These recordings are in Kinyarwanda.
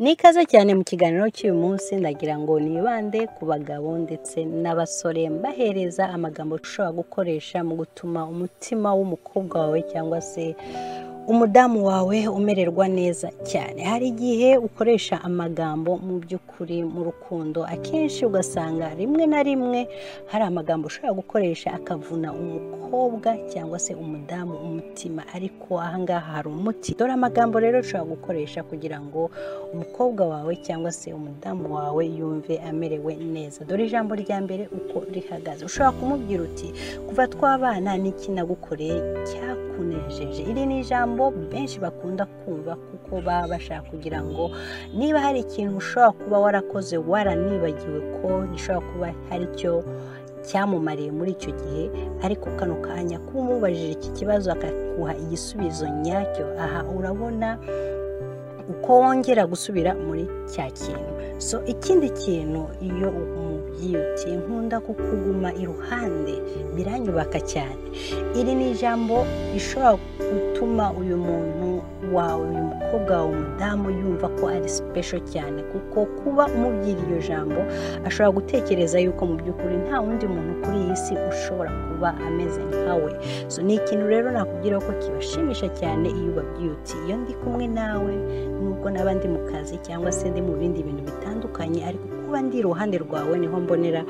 ni ikaze cyane mu kiganiro cy'uyu munsi ndagira ngo nibande ku bagabo ndetse n'abasore mbahereza amagambo ushobora gukoresha mu gutuma umutima w'umukobwa wawe cyangwa se umudamu wawe umererwa neza cyane hari igihe ukoresha amagambo mu by'ukuri mu rukundo akenshi ugasanga rimwe na rimwe hari amagambo ushobora gukoresha akavuna umukobwa cyangwa se umudamu umutima ariko ahangaha hari umuti dore amagambo rero ushobora gukoresha kugira ngo umukobwa wawe cyangwa se umudamu wawe yumve amerewe neza dore ijambo rya mbere uko rihagaze ushobora kumubwira uti kuva twabana n'iki nagukoreye cyakunejeje iri ni ijambo benshi bakunda kumva kuko baba bashaka kugira ngo niba hari ikintu ushobora kuba warakoze waranibagiwe ko gishobora kuba hari icyo cyamumariye muri icyo gihe ariko kano kanya kuba umubajije iki kibazo akaguha igisubizo nyacyo aha urabona uko wongera gusubira muri cya kintu so ikindi kintu iyo umubyeyi uti nkunda kukuguma iruhande biranyubaka cyane iri ni ijambo rishobora gutuma uyu muntu wawe uyu mukobwa wawe umudamu yumva ko ari sipesho cyane kuko kuba umubwira iryo jambo ashobora gutekereza yuko mu by'ukuri nta wundi muntu kuri iyi si ushobora kuba ameze nkawe so ni ikintu rero nakubwira ko kibashimisha cyane iyo ubabwiye uti iyo ndi kumwe nawe nubwo naba ndi mu kazi cyangwa se ndi mu bindi bintu bitandukanye ariko kuba ndi iruhande rwawe niho mbonera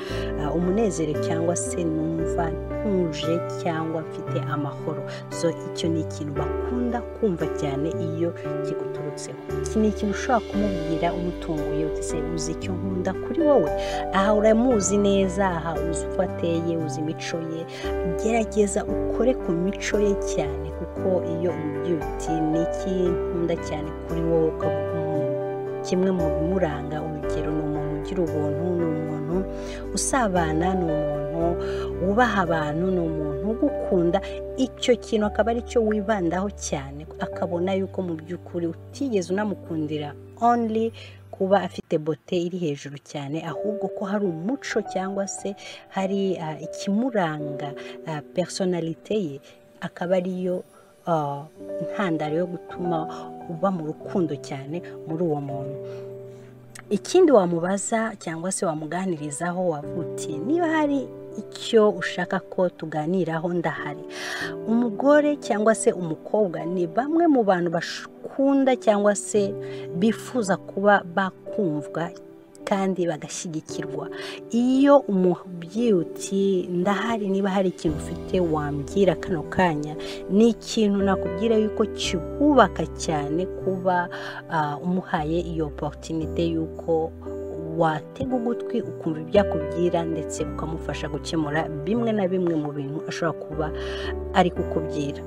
umunezero cyangwa se numva ntuje cyangwa mfite amahoro so icyo ni ikintu bakunda kumva cyane iyo kiguturutseho iki ni ikintu ushobora kumubwira umutunguye uti se uzi icyo nkunda kuri wowe aha uramuzi neza aha uzi uko ateye uzi imico ye gerageza ukore ku mico ye cyane kuko iyo umubwira uti ni iki nkunda cyane kuri wowe kimwe mu bimuranga urugero ni umuntu ugira ubuntu ni umuntu usabana ni umuntu wubaha abantu ni umuntu ugukunda icyo kintu akaba ari cyo wibandaho cyane akabona yuko mu by'ukuri utigeze unamukundira only kuba afite bote iri hejuru cyane ahubwo ko hari umuco cyangwa se hari ikimuranga personalite ye akaba ariyo intandaro yo gutuma uba mu rukundo cyane muri uwo muntu ikindi wamubaza cyangwa se wamuganirizaho wavuti niba hari icyo ushaka ko tuganiraho ndahari umugore cyangwa se umukobwa ni bamwe mu bantu bakunda cyangwa se bifuza kuba bakumvwa kandi bagashyigikirwa iyo umubyuti ndahari niba hari ikintu ufite wambwira kano kanya ni ikintu nakubwira yuko kibubaka cyane kuba umuhaye iyo oporutinite y'uko watega ugutwi ukumva ibyo akubwira ndetse ukamufasha gukemura bimwe na bimwe mu bintu ashobora kuba ari kukubwira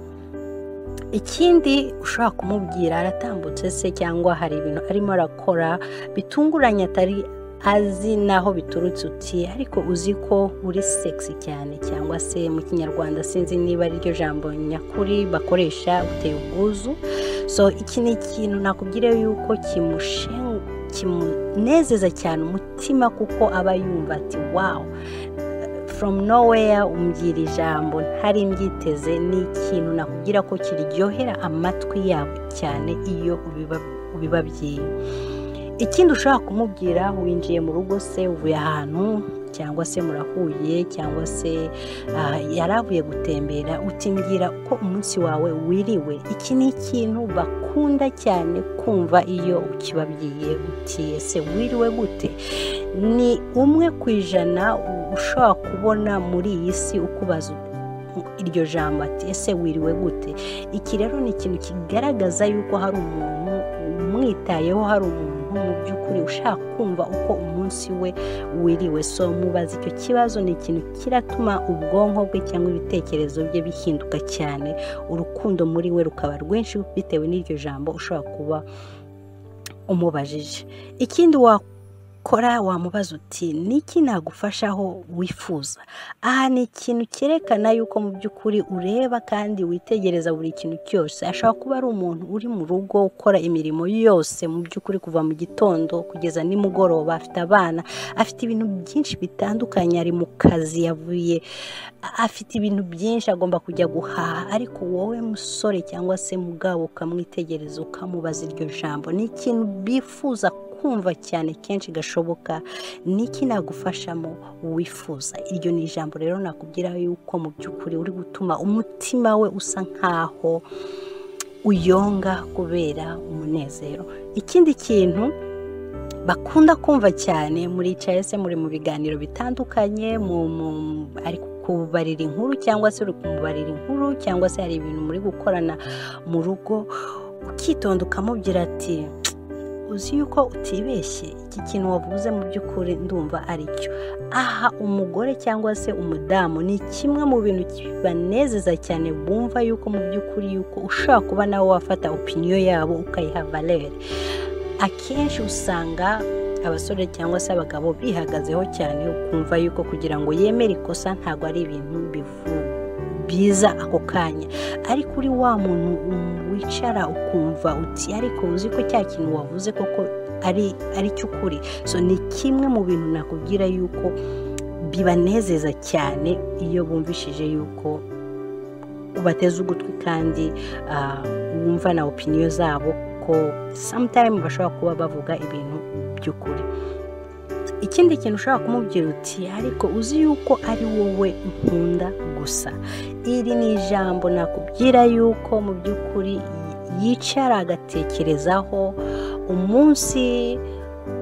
ikindi ushobora kumubwira aratambutse se cyangwa hari ibintu arimo arakora bitunguranye atari azi naho biturutse uti ariko uzi ko uri sexy cyane cyangwa se mu kinyarwanda sinzi niba ari ryo jambo nyakuri bakoresha uteye ubwuzu so iki ni ikintu nakubwira yuko kimunezeza cyane umutima kuko aba yumva ati wawu from nowhere umbwira ijambo ntari mbyiteze ni ikintu nakubwira ko kiryohera amatwi yabo cyane iyo ubibabwiye ikindi ushobora kumubwira winjiye mu rugo se uvuye ahantu cyangwa se murahuye cyangwa se yari avuye gutembera utimbwira ko umunsi wawe wiriwe iki ni ikintu bakunda cyane kumva iyo ukibabwiye uti ese wiriwe gute ni umwe ku ijana ushobora kubona muri iyi si ukubaza iryo jambo ati ese wiriwe gute iki rero ni ikintu kigaragaza yuko hari umuntu umwitayeho hari umuntu mu by'ukuri ushaka kumva uko umunsi we wiriwe so mubaza icyo kibazo ni ikintu kiratuma ubwonko bwe cyangwa ibitekerezo bye bihinduka cyane urukundo muri we rukaba rwinshi bitewe n'iryo jambo ushobora kuba umubajije ikindi wa wabikora wamubaza uti niki nagufashaho wifuza aha ni ikintu cyerekana yuko mu by'ukuri ureba kandi witegereza buri kintu cyose ashobora kuba ari umuntu uri mu rugo ukora imirimo yose mu by'ukuri kuva mu gitondo kugeza nimugoroba afite abana afite ibintu byinshi bitandukanye ari mu kazi yavuye afite ibintu byinshi agomba kujya guhaha ariko wowe musore cyangwa se mugabo ukamwitegereza ukamubaza iryo jambo ni ikintu bifuza kumva cyane kenshi gashoboka niki nagufashamo wifuza iryo ni ijambo rero nakubwira yuko mu by'ukuri uri gutuma umutima we usa nkaho uyonga kubera umunezero ikindi kintu bakunda kumva cyane muricaye se muri mu biganiro bitandukanye ari kubarira inkuru cyangwa se uri kumubarira inkuru cyangwa se hari ibintu muri gukorana mu rugo ukitonda ukamubwira ati uzi yuko utibeshye iki kintu wavuze mu by'ukuri ndumva ari cyo aha umugore cyangwa se umudamu ni kimwe mu bintu kibanezeza cyane bumva yuko mu by'ukuri yuko ushobora kuba nawe wafata opiniyo yabo ukayiha valere akenshi usanga abasore cyangwa se abagabo bihagazeho cyane ukumva yuko kugira ngo yemere ikosa ntabwo ari ibintu bivuga byiza ako kanya ariko uri wa muntu wicara ukumva uti ariko uzi ko cya kintu wavuze koko ari cyo ukuri so ni kimwe mu bintu nakubwira yuko bibanezeza cyane iyo bumvishije yuko ubateze ugutwi kandi wumva na opiniyo zabo ko sometime bashobora kuba bavuga ibintu by'ukuri ikindi kintu ushobora kumubwira uti ariko uzi yuko ari wowe nkunda gusa iri ni ijambo nakubwira yuko mu by'ukuri yicara agatekerezaho umunsi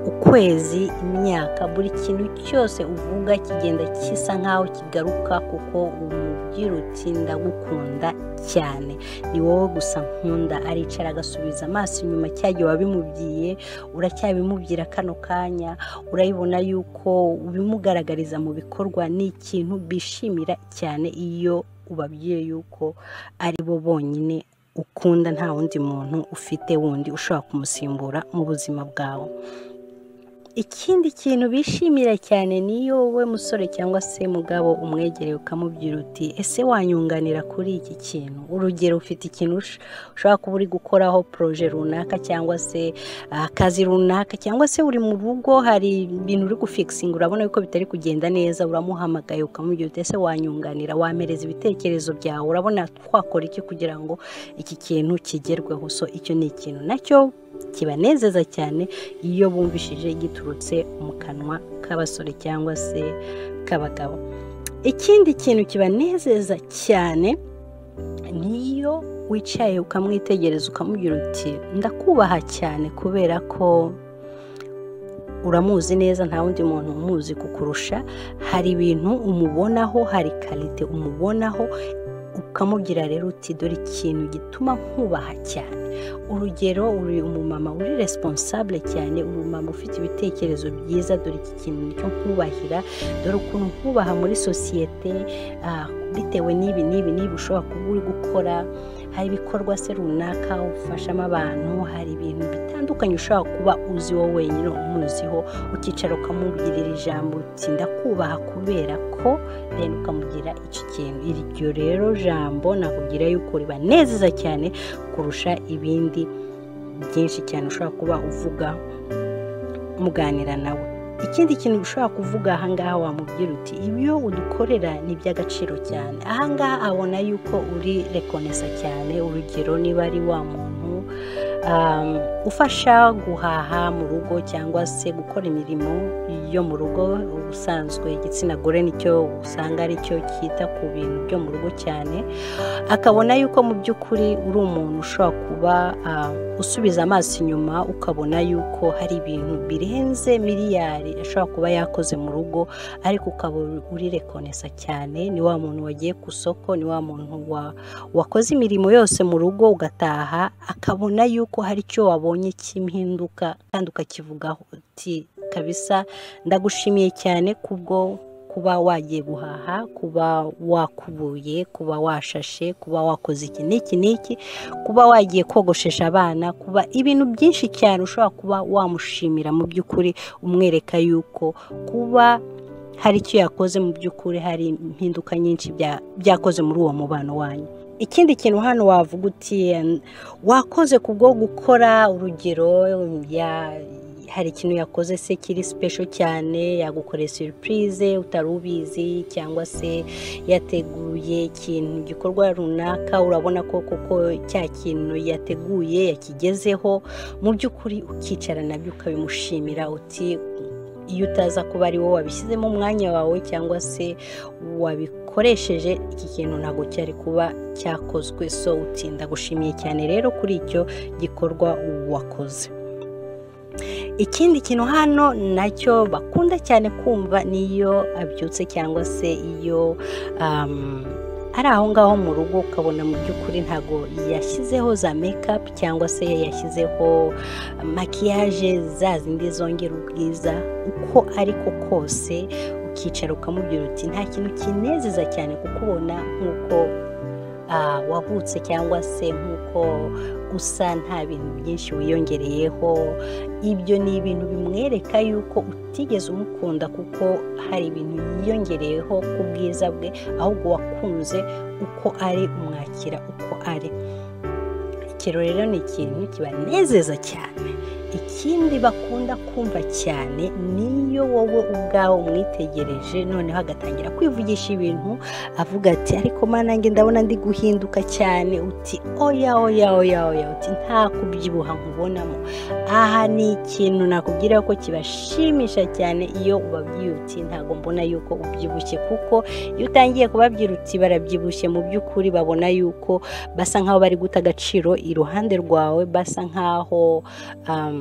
ukwezi imyaka buri kintu cyose uvuga kigenda gisa nk'aho kigaruka kuko umubwira uti ndagukunda cyane ni wowe gusa nkunda aricara agasubiza amaso inyuma cya gihe wabimubwiye uracyabimubwira kano kanya urayibona yuko ubimugaragariza mu bikorwa ni ikintu bishimira cyane iyo ubabwiye yuko ari bo bonyine ukunda nta wundi muntu ufite wundi ushobora kumusimbura mu buzima bwawe ikindi kintu bishimira cyane niyo wowe musore cyangwa se mugabo umwegereye ukamubwira uti ese wanyunganira kuri iki kintu urugero ufite ikintu ushobora kuba uri gukoraho poroje runaka cyangwa se akazi runaka cyangwa se uri mu rugo hari ibintu uri gufikisinga urabona yuko bitari kugenda neza uramuhamagaye ukamubwira uti ese wanyunganira wamereza ibitekerezo byawe urabona twakora iki kugira ngo iki kintu kigerweho so icyo ni ikintu nacyo kibanezeza cyane iyo bumvishije giturutse mu kanwa k'abasore cyangwa se k'abagabo ikindi kintu kibanezeza cyane niyo wicaye ukamwitegereza ukamubwira uti ndakubaha cyane kubera ko uramuzi neza nta wundi muntu umuzi kukurusha hari ibintu umubonaho hari karite umubonaho ukamubwira rero uti dore ikintu gituma nkubaha cyane urugero uri umumama uri responsable cyane umumama ufite ibitekerezo byiza dore iki kintu cyo kubahira dore ukuntu nkubaha muri sosiyete bitewe n'ibi n'ibi n'ibi ushobora kuba uri gukora hari ibikorwa se runaka ufashamo abantu hari ibintu bitandukanye ushobora kuba uzi wowe wenyine umuziho ukicara ukamubwirira ijambo uti ndakubaha kubera ko rero ukamugira icyo kintu iryo rero jambo nakubwira yuko ribanezeza cyane kurusha ibindi byinshi cyane ushobora kuba uvuga muganira nawe ikindi kintu ushobora kuvuga ahangaha wamubwira uti ibyo udukorera ni iby'agaciro cyane ahangaha abona yuko uri rekonesa cyane urugero niba ari wa muntu ufasha guhaha mu rugo cyangwa se gukora imirimo yo mu rugo ubusanzwe igitsina gore nicyo usanga aricyo cyita ku bintu byo mu rugo cyane akabona yuko mu by'ukuri uri umuntu ushobora kuba usubiza amaso inyuma ukabona yuko hari ibintu birenze miliyari ashobora kuba yakoze mu rugo ariko ukaba uri rekonesa cyane ni wa muntu wagiye ku isoko ni wa muntu wakoze imirimo yose mu rugo ugataha akabona yuko hari icyo wabonye cy'impinduka kandi ukakivugaho uti kabisa ndagushimiye cyane kubwo kuba wagiye guhaha kuba wakubuye kuba washashe kuba wakoze iki n'iki n'iki kuba wagiye kogoshesha abana kuba ibintu byinshi cyane ushobora kuba wamushimira mu by'ukuri umwereka yuko kuba hari icyo yakoze mu by'ukuri hari impinduka nyinshi bya- byakoze muri uwo mubano wanyu ikindi kintu hano wavuga uti wakoze ku bwo gukora urugero ya- hari ikintu yakoze se kiri special cyane yagukoreye surprise utari ubizi cyangwa se yateguye ikintu igikorwa runaka urabona ko koko cya kintu yateguye yakigezeho mu by'ukuri ukicara nabyo ukabimushimira uti iyo utaza kuba ari wowe wabishyizemo umwanya wawe cyangwa se wabikoresheje iki kintu ntabwo cyari kuba cyakozwe so utinda gushimiye cyane rero kuri icyo gikorwa wakoze ikindi kintu hano nacyo bakunda cyane kumva niyo abyutse cyangwa se iyo um, ari aho ngaho mu rugo ukabona mu by'ukuri ntago yashyizeho za mekapu cyangwa se yashyizeho makiyaje za zindi zongera ubwiza uko ariko kose ukicara ukamubwira uti nta kintu kinezeza cyane kukubona nk'uko ah, wavutse cyangwa se nk'uko usa nta bintu byinshi wiyongereyeho ibyo ni ibintu bimwereka yuko utigeze umukunda kuko hari ibintu yiyongereyeho ku bwiza bwe ahubwo wakunze uko ari umwakira uko ari ikiro rero ni ikintu kibanezeza cyane ikindi bakunda kumva cyane niyo wowe ubwawe umwitegereje noneho agatangira kwivugisha ibintu avuga ati ariko mana nanjye ndabona ndi guhinduka cyane uti oya oya oya oya uti nta kubyibuha nkubonamo aha ni ikintu nakubwira ko kibashimisha cyane iyo ubabwiye uti ntabwo mbona yuko ubyibushye kuko iyo utangiye kubabwira uti barabyibushye mu by'ukuri babona yuko basa nkaho bari guta agaciro iruhande rwawe basa nkaho um,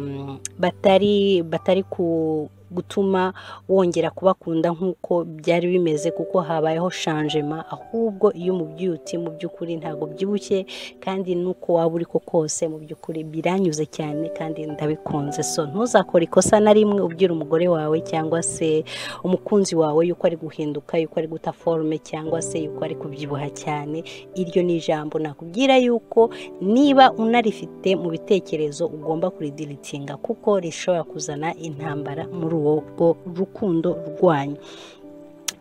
batari batari ku gutuma wongera kubakunda nk'uko byari bimeze kuko habayeho shanjema ahubwo iyo umubwiye uti mu by'ukuri ntabwo byibushye kandi n'uko waba uri ko kose mu by'ukuri biranyuze cyane kandi ndabikunze so ntuzakore ikosa na rimwe ubwira umugore wawe cyangwa se umukunzi wawe yuko ari guhinduka yuko ari guta forume cyangwa se yuko ari kubyibuha cyane iryo ni ijambo nakubwira yuko niba unarifite mu bitekerezo ugomba kuridiritinga kuko rishobora kuzana intambara muri uwo rwo rukundo rwanyu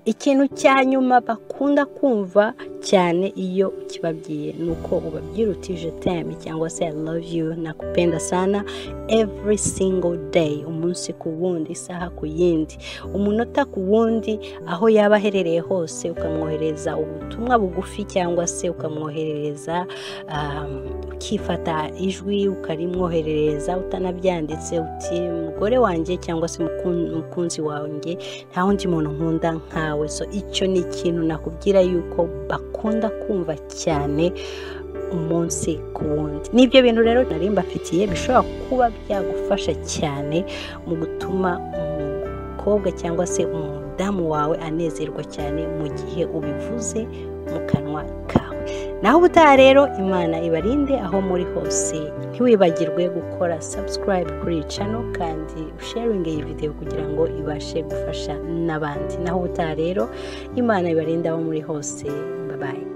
ikintu cya nyuma bakunda kumva cyane iyo ukibabwiye ni uko ubabwira uti je t'aime cyangwa se i love you nakupenda sana every single day umunsi ku wundi isaha ku yindi umunota ku wundi aho yaba aherereye hose ukamwohereza ubutumwa bugufi cyangwa se ukamwoherereza um, ukifata ijwi ukarimwoherereza utanabyanditse uti mugore wanjye cyangwa se mukun- mukunzi wanjye nta wundi muntu nkunda nkawe so icyo ni ikintu nakubwira yuko bakunda kumva cyane umunsi ku wundi n'ibyo bintu rero nari mbafitiye bishobora kuba byagufasha cyane mu gutuma umukobwa cyangwa se umudamu wawe anezerwa cyane mu gihe ubivuze mu kanwa kawe naho ubutaha rero imana ibarinde aho muri hose ntiwibagirwe gukora subscribe kuri iyi channel kandi usharinge iyi video kugira ngo ibashe gufasha n'abandi naho ubutaha rero imana ibarinde aho muri hose babaye